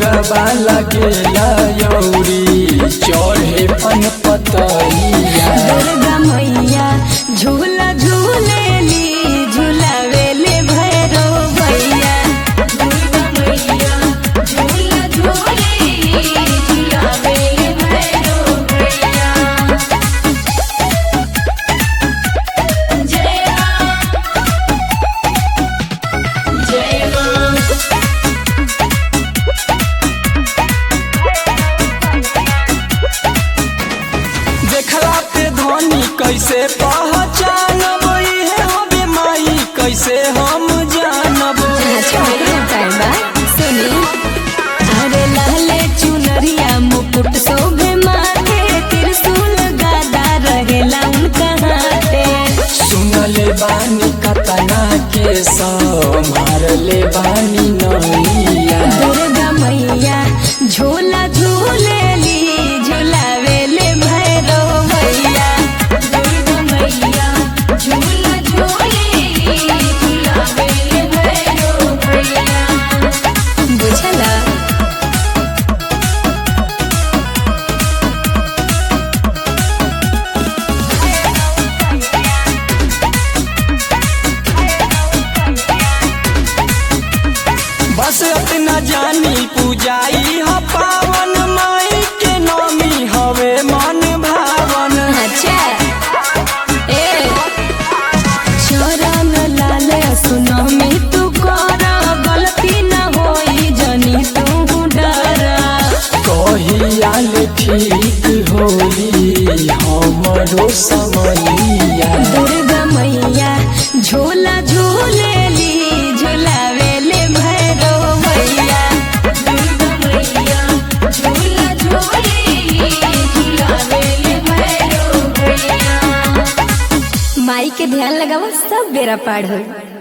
भोगवा लगेला यौरी चढ़े पन पतैया दुर्गा मैया झूला झूलेली झूलावेले भैरो भैया दुर्गा मैया झूला झूलेली झूलावेले भैरो भैया जय मां जय मां देखला पे धनी कैसे पहचानब इहे हबे माई कैसे हम जानब अरे लाले चुनरिया मुकुट शोभे माथे त्रिशूल गदा रहेला उनका हाथे सुनले बानी कतना के मारले बानी नैया दुर्गा मैया झूला झूलेली झूलावेले भैरो भैया दुर्गा मैया झूला झूलेली झूलावेले भैरो भैया बुझला बस अपना जानी पूजाई ह पावन माई के नामी हवे मन भावन अच्छा ए चरण लाल सुनमी तू कर गलती न होई जनी तू डर कहियाल ठीक होई हमरो समैया दुर्गा मैया झूला झूलेली झूलावेले भैरो भैया दुर्गा मैया झूला झूलेली झूलावेले भैरो भैया माई के ध्यान लगावा सब बेरा पार होई